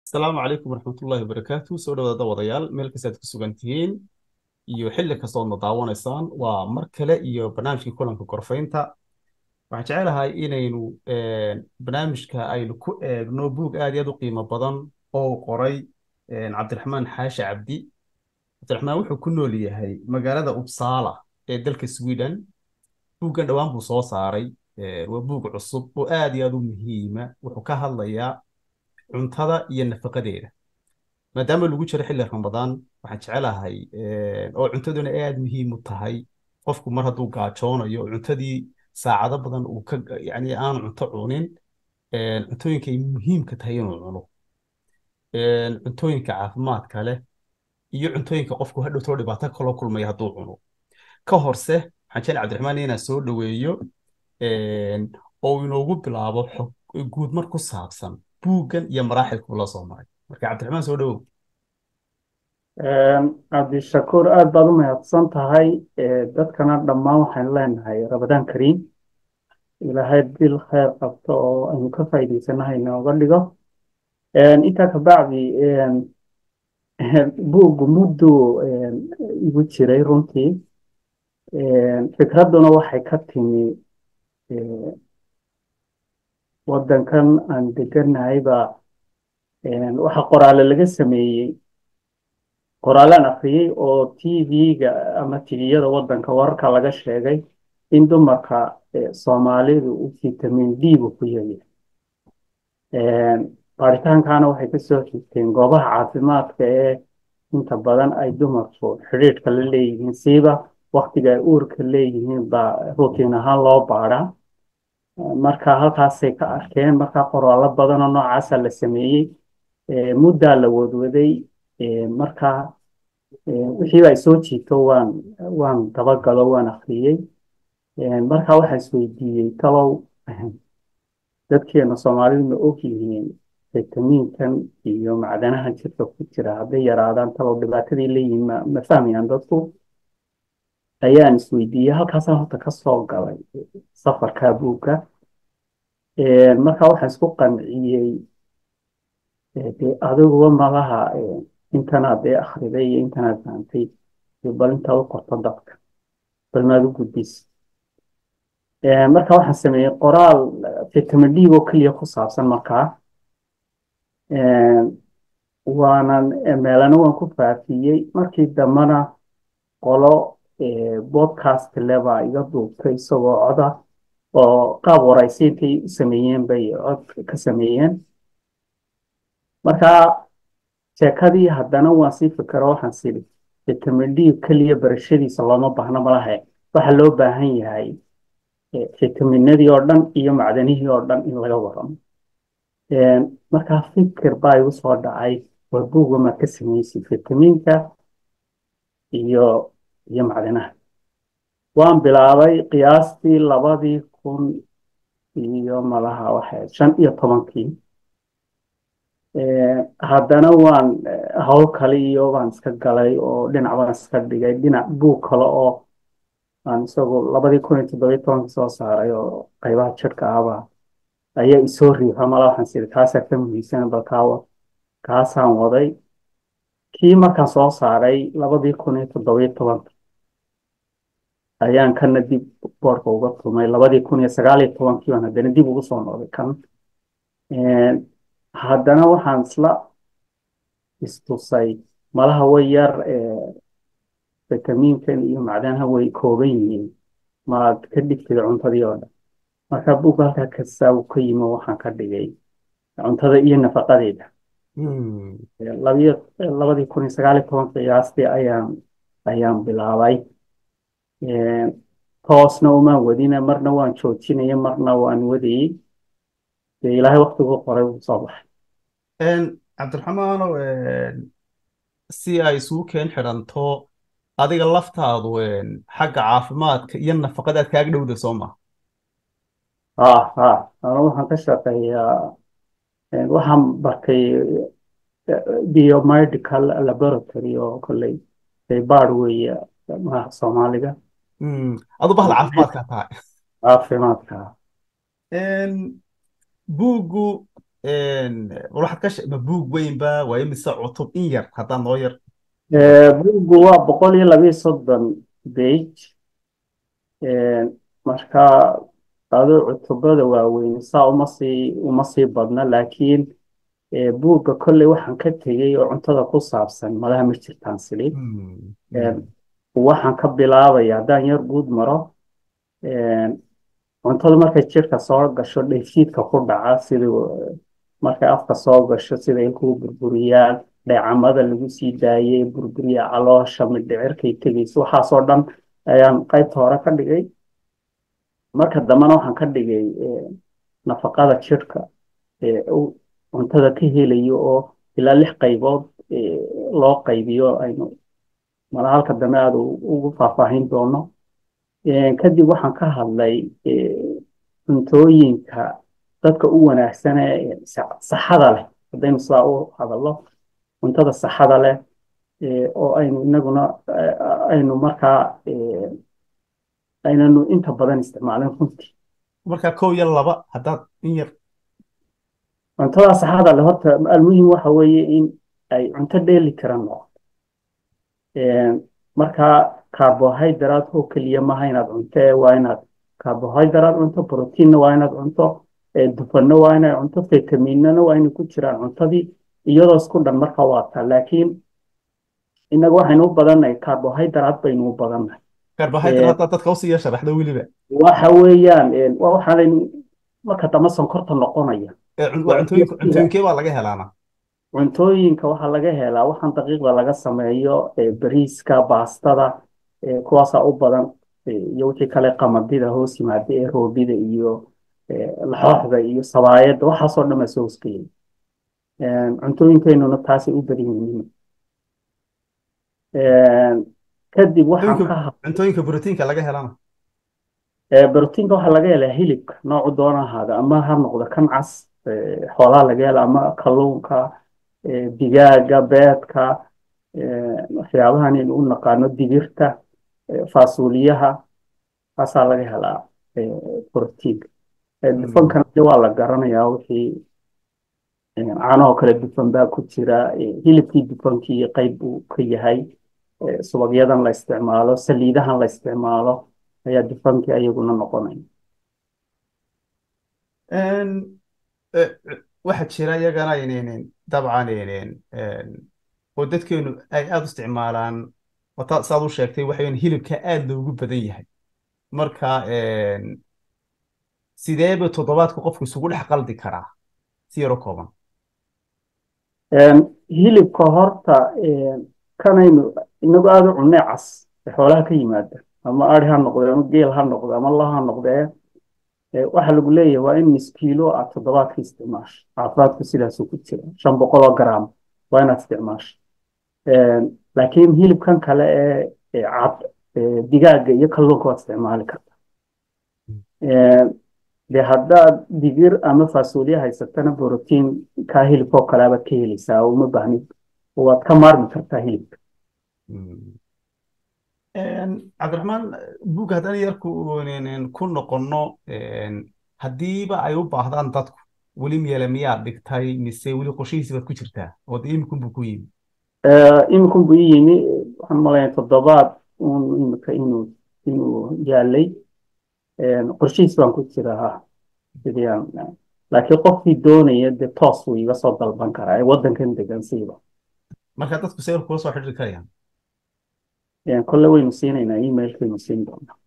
asalaamu calaykum waraxmatullaahi wabarakaatu soo dhawaada wadayaal meel kastaad ku sugan tihiin iyo xilli kastoodna daawanaysaan waa mar kale iyo barnaamijkii kulanka gorfaynta waxaan jecelahay inaynu barnaamijka aynu ku eegno buug aad iyo aad u qiimo badan oo uu qoray cabdiraxmaan xaashi cabdi cabdiraxmaan wuxuu ku nool yahay magaalada uppsala ee dalka sweden buuggan dhowaan buu soo saaray waa buug cusub oo aad iyo aad u muhiima wuxuu ka hadlayaa cuntada iyo nafaqadeeda maadaama lagu jiro xilli ramadaan waxaan jecelahay oo cuntaduna aad muhiim u tahay qofku mar hadduu gaajoonayo cuntadii saacado badan uu ka yani aanu cunto cunin cuntooyinka ay muhiimka tahay inuu cuno cuntooyinka caafimaadka leh iyo cuntooyinka qofku hadhowtoo dhibaato kaloo kulmaya hadduu cuno ka horse waxaan jecel cabdiraxmaan inaan soo dhoweeyo oo inoogu bilaabo xog guud mar ku saabsan buuggan iyo maraaxilkuu la soo maray marka cabdiraxmaan soo dhowow cabdishakuur aad baad u mahadsan tahay dadkana dhammaan waxaan leenahay ramadaan kariim ilaahay bil khayr qabto oo aynu ka faa'iidaysanahay inooga dhigo intaa kabacdi buuggu mudduu igu jiray runtii fikradduna waxay ka timi waddankan aan deganahayba waxa qoraale laga sameeyey qoraalaan akhriyey oo tv-ga ama tviyada waddanka wararka laga sheegay in dumarka soomaalidu u vitamin d-gu ku yaryahay baaritaankaana waxay kasoo xigteen goobaha caafimaadka ee inta badan ay dumarku xidhiidhka la leeyihiin siiba waktiga ay uurka leeyihiin baa rutiin ahaan loo baadhaa marka halkaasay ka arkeen markaa qoraallo badanoo noocaasa la sameeyey muddaa la wadwaday marka wixiiba ay soo jiito waan waan dabagalo waan akhriyey marka waxaan isweydiiyey talow dadkeena soomaalidu ma og yihiin fitamiinkan iyo macdanaha jirka ku jira hadday yaraadaan talow dhibaatadii leeyihiin ma ma fahmayaan dadku ayaan isweydiiyey halkaasaan horta ka soo galay safarkaa buugga marka waxaan isku qanciyey dee adiguba malaha intanaad dee akhriday iyo intanaad fahantay bal intaad u qorto dadka bal maad u gudbis marka waxaan sameeyey qoraal vitamin d oo keliya ku saabsan markaa waanan meelana waan ku faafiyey markii dambena qolo podcast lebaa iga duubtay isagoo coda oo qaab waraysiintay u sameeyeen bay cod ka sameeyeen marka sheekadii haddana waan sii fikiro waxaan siri vitamin d keliya barashadiisa looma baahno malahe waxa loo baahan yahay fitaminadii oo dhan iyo macdanihii oo dhan in laga waramo markaa fikir baa igu soo dhacay war buugga maad ka sameysay fitamiinka iyo iyo macdanaha waan bilaabay qiyaastii labadii kun iyo malaha waxay shan iyo tobankii haddana waan hawl kale iyo baan iska galay oo dhinac baan iska dhigay dhinac buug kale oo aan isagu labadii kun iyo toddobiyo tobankii soo saaray oo qaybaha jirka ahba ayaa isoo riixa mala waxaan siri kaasaa ka muhiimsan bal kaawa kaasaan waday kii markaan soo saaray labadii kun iyo toddobiyo tobanka ayaan kana dib boorka uga tumay labadii kun iyo sagaal iyo tobankii baan haddana dib ugu soo noqday kan haddana waxaan isla istusay malaha way yar fitamiinkan iyo macdanaha way kooban yihiin maad ka dhigtid cuntadii oo dhan marka buugga halkaa kastaa uu ka yimo waxaan ka dhigay cuntada iyo nafaqadeeda labiyo labadii kun iyo sagaal iyo toban qiyaastii ayaan ayaan bilaabay toosna umaan wadina marna waan joojinaya marna waan wadayey dee ilaahay waktigu qoray wuu soo baxay cabdiraxmaano si ay isugu keen xidhanto adiga laftaadu xagga caafimaadka iyo nafaqadaad kaaga dhowda soo maha ha ha anu waxaan ka shaqeeyaa waxaan bartay biomedical laboratory oo kolley baybaar weeye magaca soomaaliga adu bahda caafimaadka tahay caafimaadka buuggu bal waxaad ka she ma buug weynba waa imise cutub in yar haddaan noo yar buuggu waa boqol iyo labiyo soddon bage marka adoo cutubada waaweyn saa uma sii uma sii badna laakiin buugga kolley waxaan ka tegey oo cuntada ku saabsan malaha ma jirtaan silib waxaan ka bilaabaya haddaan yar guud maro cuntada markay jirka soo gasho dheefshiidka ku dhaca sida markay afka soo gasho sida ilkugu burburiyaan dheecamada lagu sii daayey burburiya caloosha midhicirkay tegayso waxaasoo dhan ayaan qaybta hore ka dhigay marka dambena waxaan ka dhigay nafaqada jirka cuntada ka helayo oo ilaa lix qaybood loo qaybiyo aynu mala halka dambe aada ugu faahfaahin doono kadib waxaan ka hadlay cuntooyinka dadka u wanaagsane saxada leh haddaynu sidaa u hadallo cuntada saxada leh oo aynu inaguna aynu markaa aynanu inta badan isticmaalin runtii markaa kow iyo laba haddaad in yar cuntada saxada leh horta almuhim waxa weeye in ay cunto dheeli tiran noqoto markaa carbohydrate oo keliya maaha inaad cunto waa inaad carbohydrate cunto proteinna waa inaad cunto dufanna waa inaad cunto vitaminana waa inay ku jiraan cuntadii iyadoo isku dhan marka waa taa laakiin inaga waxaynu u badannahay carbohydrate baynu u badannahay carbohydrate haddaad dadka usii sharaxdo weliba waxa weeyaan waxaanaynu marka dambe sonkorta noqonaya cuntooyinkee baa laga helaana cuntooyinka waxaa laga helaa waxaan daqiiqda laga sameeyo bariiska baastada kuwaasaa u badan iyo wixii kale qamadida hoos yimaada ee roobida iyo laxooxda iyo sabaayadda waxaasoo dhan baa soo hoosgeyay cuntooyinkeennuna taasay u badan yihiin kadib waxaan ka cuntooyinka brotiinka laga helana brotiinka waxaa laga helaa hilibka noocu doona ahaada ama ha noqdo kan cas xoolaha laga hela ama kalluunka digaaga beedka waxyaabahan aynu u naqaano digirta faasuuliyaha taasaa laga helaa brotiinka dufankana waa la garanayaa wixii caanahoo kale dufan baa ku jira hilibkii dufankii qayb buu ka yahay subagyadan la isticmaalo saliidahan la isticmaalo ayaa dufankii ayaguna noqonaya waxaa jira iyagana dabcan oo dadkeenu ay aada u isticmaalaan wata saad u sheegtay waxaweyn hilibka aada loogu badan yahay marka sideeba toddobaadku qofku isugu dhex qaldi karaa si yaro kooban hilibka horta kanaynu inagu aada u cunnee cas xoolaha ka yimaada ama ari ha noqde ama geel ha noqde ama la ha noqdee waxaa lagu leeyahay waa in miskiilo aad toddobaadka isticmaasho caafimaadku sidaasuu ku jira shan boqol oo gram waa inaad isticmaasho laakiin hilibkan kale ee cad digaaga iyo kalluunka waad isticmaali kartaa de haddaad digir ama faasuulya haysatana borotiin kaa hilibkoo kale abaad ka helaysaa uma baahnid waad ka maarmi kartaa hilibka cabdiraxmaan buugga haddaan yarku ku noqonno haddiiba ay u baahdaan dadku weli meele miyaad dhigtay mise weli qorshihiisi baad ku jirtaa oo de imikunbuu ku yimi imikun buu i yimi waxaan malaya toddobaad un imika inuu inuu yaalay qorshihiis baan ku jiraa sidii aan laakiin qofkii doonaya dee toos wuu iga soo dalban karaa ee waddankan degan siiba marka dadku sawir kula soo xidhiiri karayaan kolle waynu siinaynaa emailkaynu siin doonaa